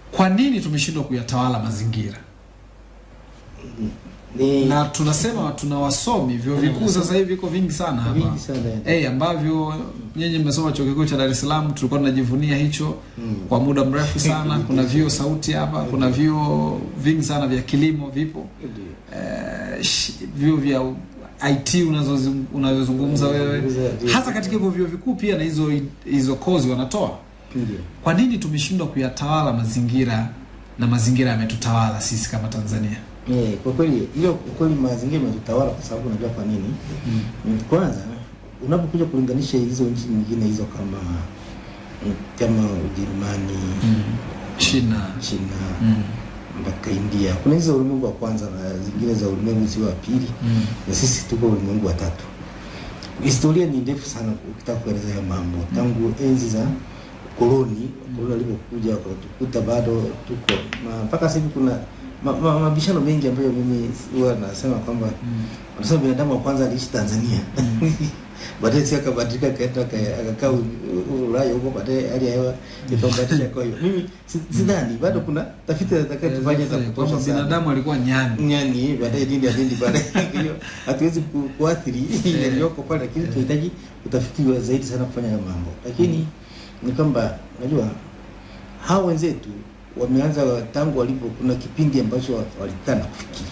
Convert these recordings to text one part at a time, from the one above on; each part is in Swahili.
kwa nini tumeshindwa kuyatawala mazingira ni na tunasema tuna wasomi vyuo vikuu sasa hivi viko vingi sana hapa vingi sana hey, ambavyo nyinyi mmesoma chuo kikuu cha Dar es Salaam, tulikuwa tunajivunia hicho Mm. kwa muda mrefu sana. Kuna vyuo sauti hapa, kuna vyuo vingi sana vya kilimo vipo, eh, sh- vyuo vya IT unazozung- unazozungumza wewe, Ndio. hasa katika hivyo vyuo vikuu pia na hizo hizo kozi wanatoa. Ndio. Kwa nini tumeshindwa kuyatawala mazingira na mazingira yametutawala sisi kama Tanzania? Eh, kwa kweli hiyo kwa kweli mazingira yametutawala kwa sababu unajua kwa nini? Mm, Kwanza unapokuja kulinganisha hizo nchi nyingine hizo kama mm, kama Ujerumani, China China mm. mpaka India, kuna hizo ulimwengu wa kwanza na zingine za ulimwengu sio wa pili, Mm. na sisi tuko ulimwengu wa tatu. Historia ni ndefu sana ukitaka kueleza haya mambo, tangu enzi za koloni, koloni walipokuja wakatukuta bado tuko na mpaka sasa hivi kuna ma- ma- mabishano mengi ambayo mimi huwa nasema kwamba Mm. wanasema binadamu wa kwanza aliishi Tanzania baadaye si akabadilika akaenda aka- akakaa U- U- Ulaya huko, baadaye hali ya hewa ikabadilika. Kwa hiyo mimi si- sidhani, bado kuna tafiti zinataka tufanye za kwamba kutosha sana binadamu alikuwa nyani nyani baadaye dini ya dini baadaye. Kwa hiyo hatuwezi ku- kuathiri yaliyoko pale, lakini tunahitaji utafiti wa zaidi sana kufanya hayo mambo. Lakini ni kwamba unajua hao wenzetu wameanza tangu walipo, kuna kipindi ambacho wa- walikaa na kufikiri,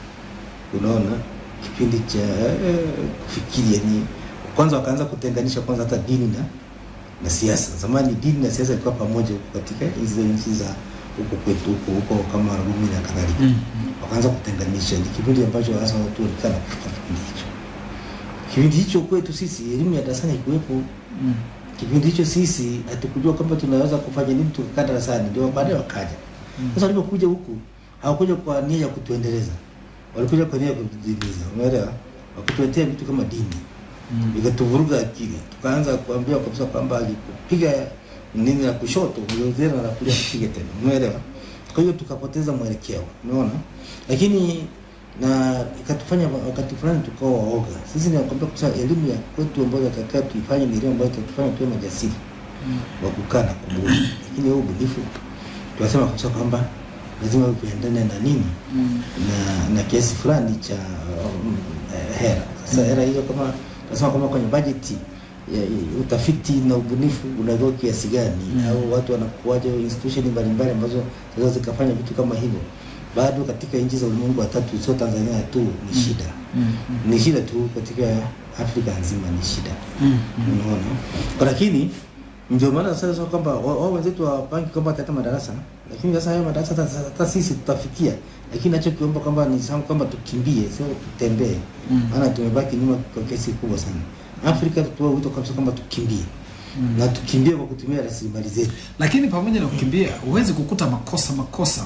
unaona kipindi cha eh, kufikiri, yani kwanza wakaanza kutenganisha kwanza hata dini na na siasa. Zamani dini na siasa ilikuwa pamoja huko katika hizo nchi za huko kwetu huko huko kama Rumi na kadhalika Mm. wakaanza kutenganisha. Ni kipindi ambacho hasa watu walikaa na kufikiri kipindi hicho. Kipindi hicho kwetu sisi elimu ya darasani haikuwepo. Mm. Kipindi hicho sisi hatukujua kwamba tunaweza kufanya nini tukikaa darasani, ndio baadaye wakaja. Sasa walipokuja huku hawakuja kwa nia ya kutuendeleza, walikuja kwa nia ya kutuendeleza, umeelewa? Wakutuletea vitu kama dini Mm. ikatuvuruga akili, tukaanza kuambia kabisa kwamba alikupiga nini la kushoto uliozena na kulia kupiga tena, umeelewa? Kwa hiyo tukapoteza mwelekeo, umeona, lakini na ikatufanya wakati fulani tukawa waoga. Sisi nakwambia kwa sababu elimu ya kwetu ambayo tatakiwa tuifanye ni elimu ambayo itatufanya tuwe majasiri Mm. wa kukaa na kubuni, lakini huo ubunifu tunasema kabisa kwamba lazima uendane na nini Mm. na na kiasi fulani cha um, eh, hera. Sasa hera hizo kama nasema kama kwenye bajeti ya, ya, utafiti na ubunifu unagawa kiasi gani Mm. au watu wanakuwaje institution mbalimbali ambazo zinaweza zikafanya vitu kama hivyo, bado katika nchi za ulimwengu wa tatu, sio Tanzania tu, ni shida Mm. ni shida tu katika Afrika nzima ni shida Mm. unaona Kwa lakini ndio maana sasa sasa kwamba wa- wao wenzetu wapangi kwamba hata madarasa lakini sasa hayo madarasa hata- hata sisi tutafikia lakini nachokiomba kwamba ni sawa kwamba tukimbie sio tutembee Mm. maana tumebaki nyuma kwa kiasi kubwa sana Afrika tutoe wito kabisa kwamba tukimbie Mm. na tukimbie kwa kutumia rasilimali zetu lakini pamoja na kukimbia huwezi kukuta makosa makosa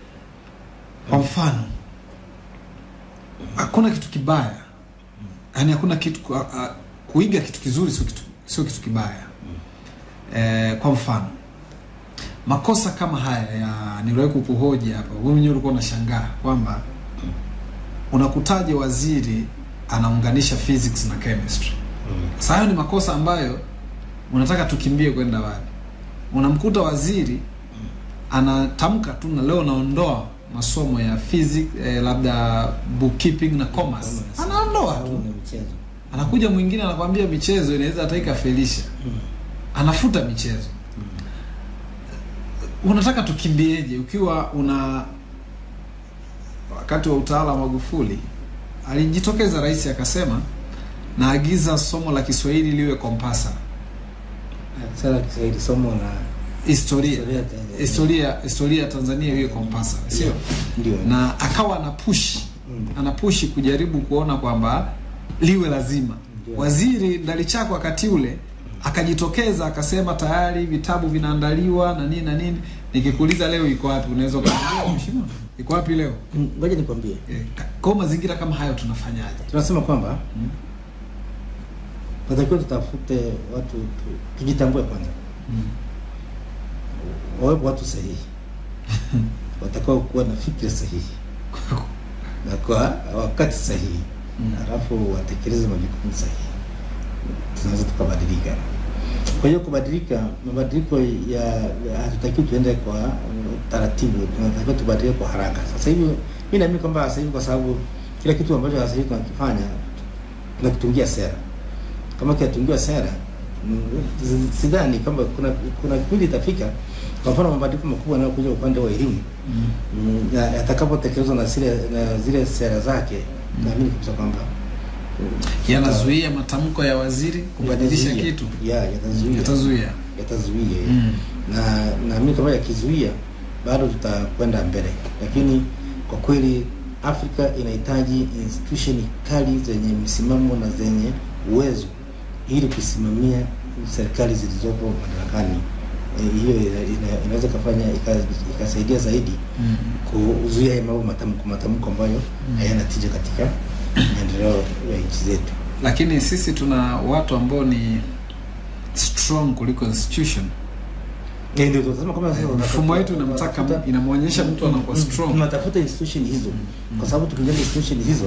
kwa mfano hakuna kitu kibaya yaani hakuna kitu ku- a- a- kuiga kitu kizuri sio kitu, sio kitu kibaya eh, kwa mfano makosa kama haya ya niliwahi kukuhoji hapa wewe mwenyewe ulikuwa unashangaa kwamba unakutaje waziri anaunganisha physics na chemistry sasa hayo ni makosa ambayo unataka tukimbie kwenda wapi? Unamkuta waziri anatamka tu na leo naondoa masomo ya physics eh, labda bookkeeping na commerce, anaondoa Au tu. na michezo Anakuja mwingine anakwambia michezo inaweza hata ikafelisha, anafuta michezo. Unataka tukimbieje ukiwa una wakati wa utawala wa Magufuli alijitokeza rais akasema naagiza somo la Kiswahili liwe kompasa sala Kiswahili somo la historia Historia ya Tanzania. historia historia ya Tanzania iwe kompasa sio ndio na akawa anapushi Mm. anapushi kujaribu kuona kwamba liwe lazima Ndio. waziri Ndalichako wakati ule akajitokeza akasema tayari vitabu vinaandaliwa na nini na nini nikikuuliza leo iko wapi unaweza ukaniambia mheshimiwa iko wapi leo Mm, ngoja nikwambie Eh, ka- kwa mazingira kama hayo tunafanyaje tunasema kwamba Mm. natakiwa tutafute watu tu, tujitambue kwanza Mm. wawepo watu sahihi watakao kuwa na fikra sahihi na kwa wakati sahihi Mm. halafu watekeleze majukumu sahihi tunaweza tukabadilika Kwa hiyo kubadilika, mabadiliko ya ya- hatutakiwi tuende kwa uh, taratibu, tunatakiwa tubadilike kwa haraka. Sasa hivi mimi naamini kwamba sasa hivi, kwa sababu kila kitu ambacho sasa hivi tunakifanya tunakitungia sera. Kama kinatungiwa sera, mm, si- sidhani kwamba kuna kuna kipindi itafika, kwa mfano mabadiliko makubwa yanayokuja upande wa elimu Mm. mm, ya- yatakapotekelezwa na zile na zile sera zake, naamini kabisa kwamba mm, Yanazuia matamko ya waziri kubadilisha yatazuia. kitu, ya yatazuia yatazuia. yatazuia Mm. na naamini kama yakizuia bado tutakwenda mbele, lakini kwa kweli Afrika inahitaji institution kali zenye msimamo na zenye uwezo ili kusimamia serikali zilizopo madarakani. E, hiyo ina- ina- inaweza ikafanya ika- ikasaidia zaidi Mm. kuzuia haya mambo matamko matamko ambayo hayana tija katika maendeleo ya nchi zetu. Lakini sisi tuna watu ambao ni strong kuliko institution. Eh, ndio tunasema kama sasa Mfumo wetu tunatafuta- inamtaka tunatafuta- inamwonyesha mtu anakuwa Mm, strong. tunatafuta institution hizo kwa sababu tukijenga institution hizo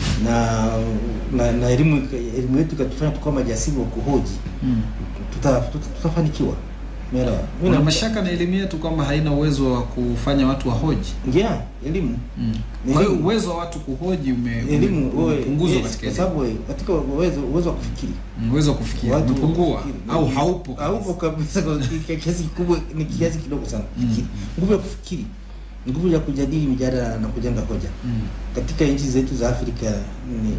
na na, na elimu elimu yetu ikatufanya tukawa majasiri wa kuhoji Mm. tuta, tuta, tutafanikiwa umeelewa mimi Una na mashaka na elimu yetu kwamba haina uwezo wa kufanya watu wahoji. yeah, elimu Mm. Ni Kwa hiyo elimu. uwezo wa watu kuhoji ume, ume, elimu wewe umepunguzwa yes, katika kwa elimu. sababu wewe, katika uwezo uwezo wa kufikiri Mm, uwezo wa kufikia Watu umepungua kufikiri. au haupo. kabisa. haupo kabisa kwa ki- kiasi kikubwa ni kiasi kidogo sana Mm. kufikiri nguvu ya kufikiri nguvu ya kujadili mijadala na kujenga hoja Mm. katika nchi zetu za Afrika ni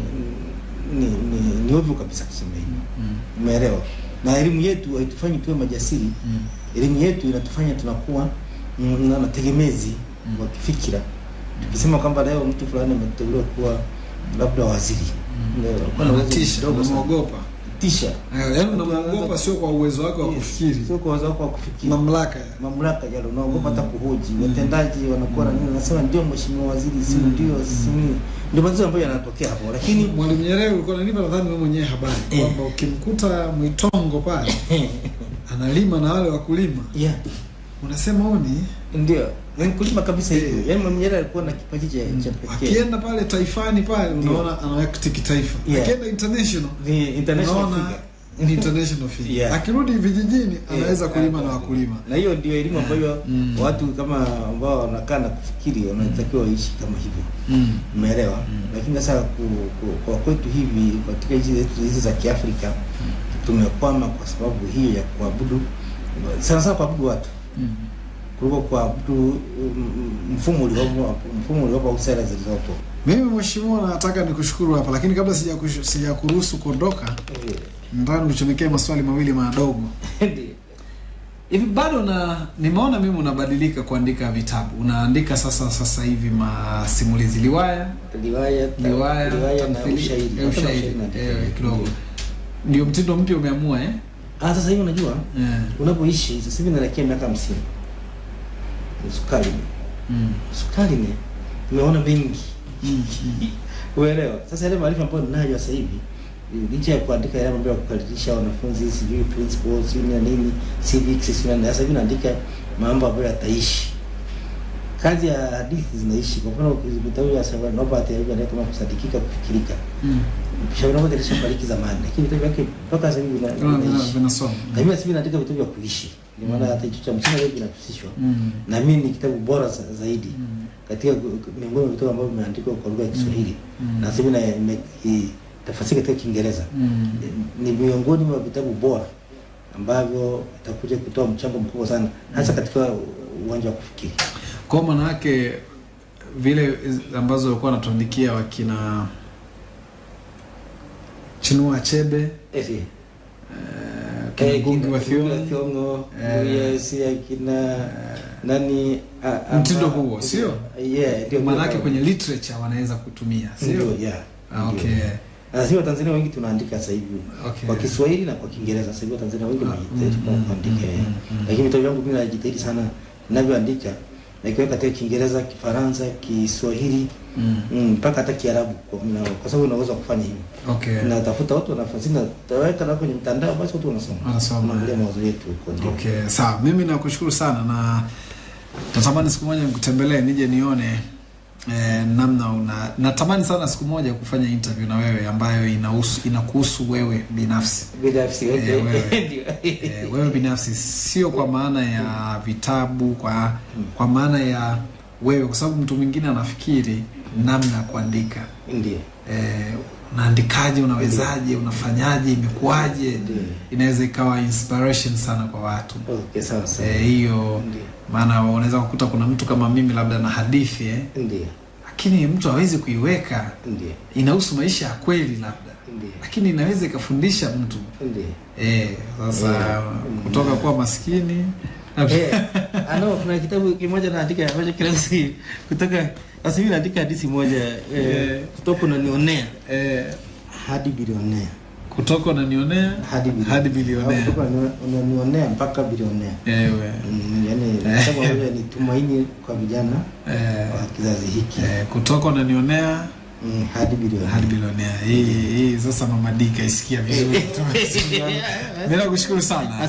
ni, ni, ni ovyo kabisa kusema hivi. Mm. Umeelewa? Na elimu yetu haitufanyi tuwe majasiri. Mm. Elimu yetu inatufanya tunakuwa mm, na mategemezi Mm. wa kifikira. Tukisema kwamba leo mtu fulani ameteuliwa kuwa labda waziri, Mm. Leo, alikuwa na uwezo Unatisha, mdogo sana. unamwogopa. tisha, Eh, Yaani unamwogopa sio kwa uwezo wake wa Yes, kufikiri. sio kwa uwezo wako wa kufikiri Mamlaka. mamlaka yale unaogopa hata Mm. kuhoji Mm. watendaji wanakuwa na nini, nasema ndio mheshimiwa waziri, si Mm. ndio, si nini, ndio mazuri ambayo yanatokea hapo, lakini Mwalimu Nyerere ulikuwa unanipa nadhani wewe mwenyewe habari Eh. kwamba ukimkuta Mwitongo pale analima na wale wakulima yeah unasema huyu ni ndio ni mkulima kabisa hivyo. Eh. Yaani Mwalimu Nyerere alikuwa na kipaji cha cha pekee. akienda pale taifani pale Ndio. unaona anawakti kitaifa Yeah. akienda international Ni international unaona figure. ni international figure Yeah. akirudi vijijini anaweza Eh, kulima eh, na wakulima Na hiyo ndio elimu ambayo Mm. watu kama ambao wanakaa na kufikiri wanatakiwa waishi kama hivyo. mm. Umeelewa? Mm. Lakini sasa ku, ku, kwa kwetu hivi katika nchi zetu hizi za Kiafrika tumekwama kwa sababu hiyo ya kuabudu sana sana kuabudu watu Mm. kuliko kuabudu mm, mfumo uliopo mfumo uliopo au sera zilizopo. mimi mheshimiwa nataka nikushukuru hapa lakini kabla sijakush- sijakuruhusu kuondoka Eh, nataka nikuchomekee maswali mawili madogo ndio. hivi bado na nimeona mimi unabadilika kuandika vitabu unaandika sasa sasa hivi masimulizi liwaya Riwaya, ta- liwaya riwaya na tamthili- ushairi. eh, Hata ushairi na- eh, kidogo ndio mtindo mpya umeamua eh? Ah, sasa hivi unajua Eh. unapoishi sasa hivi naelekea miaka hamsini sukari Mm. sukari ni nimeona mengi Mm. uelewa sasa yale maarifa ambayo ninayo sasa hivi licha ya kuandika yale mambo ya kukaribisha wanafunzi sijui principles sijui na nini civics sijui na sasa hivi naandika mambo ambayo yataishi kazi ya hadithi zinaishi kwa mfano vitabu vya Sir Robert alivyoandika kama kusadikika kufikirika Mm. Shauri Robert alishafariki zamani lakini vitabu vyake mpaka sasa hivi vina- Vina- vina- vinaishi vinasoma na mimi sasa hivi naandika vitabu vya kuishi ndio maana Mm. hata hicho cha msingi leo kinahusishwa Mm. na mimi ni kitabu bora za- zaidi Mm. katika miongoni mwa vitabu ambavyo vimeandikwa kwa lugha ya Kiswahili Mm. na sasa hivi na nimekitafsiri katika Kiingereza Mm. ni miongoni mwa vitabu bora ambavyo itakuja kutoa mchango mkubwa sana hasa katika uwanja wa kufikiri. kwa maana yake vile ambazo walikuwa wanatuandikia wakina Chinua Achebe Eh, eh. eh, kina Eh, Ngugi kina wa Ngugi wa Thiong'o Thiong'o, Eh. yes, akina eh, nani a- ama- Mtindo huo, sio? Yeah, ndio maana yake ndio. kwenye literature wanaweza kutumia ndio, sio yeah. Ah, ndio. okay Na sisi Watanzania wengi tunaandika sasa hivi okay kwa Kiswahili na kwa Kiingereza. Sasa hivi Watanzania wengi Ah, wanajitahidi mm, kwa mm, kuandika. mm, eh. mm, mm. Lakini vitabu vyangu mimi najitahidi sana ninavyoandika nakiweka katika Kiingereza, Kifaransa, Kiswahili Mm. mm, mpaka hata Kiarabu kwa, na- kwa sababu unaweza kufanya hivyo. okay Natafuta watu wanafasiri na taweka na kwenye mtandao basi watu wanasoma. Wanasoma, Wanaangalia eh. mawazo yetu huko ndio. Okay, sawa. Mimi nakushukuru sana na natamani siku moja nikutembelee nije nione eh, namna una natamani sana siku moja kufanya interview na wewe ambayo inahusu inakuhusu wewe binafsi binafsi Eh, okay. wewe. Ndio. eh, wewe binafsi sio kwa maana ya vitabu kwa kwa maana ya wewe kwa sababu mtu mwingine anafikiri namna ya kuandika ndio eh, unaandikaje unawezaje unafanyaje imekuwaje Ndio. inaweza ikawa inspiration sana kwa watu okay sawa sawa eh, hiyo Ndio. maana unaweza kukuta kuna mtu kama mimi labda na hadithi eh, ndio lakini mtu hawezi kuiweka ndio inahusu maisha ya kweli labda ndio lakini inaweza ikafundisha mtu ndio eh, sasa Eh, kutoka kuwa maskini Eh, ano kuna kitabu kimoja naandika ambacho kila siku kutoka sasa hivi naandika hadithi moja eh, Eh. kutoka unanionea eh, hadi bilionea kutoka unanionea hadi bilionea hadi bilionea. Au kutoka unani- unanionea mpaka bilionea ewe mm, yani kitabu ambacho ni tumaini kwa vijana eh, wa kizazi hiki eh, kutoka unanionea mm, hadi bilionea hadi bilionea hii hii sasa mama Dika isikia vizuri mimi nakushukuru sana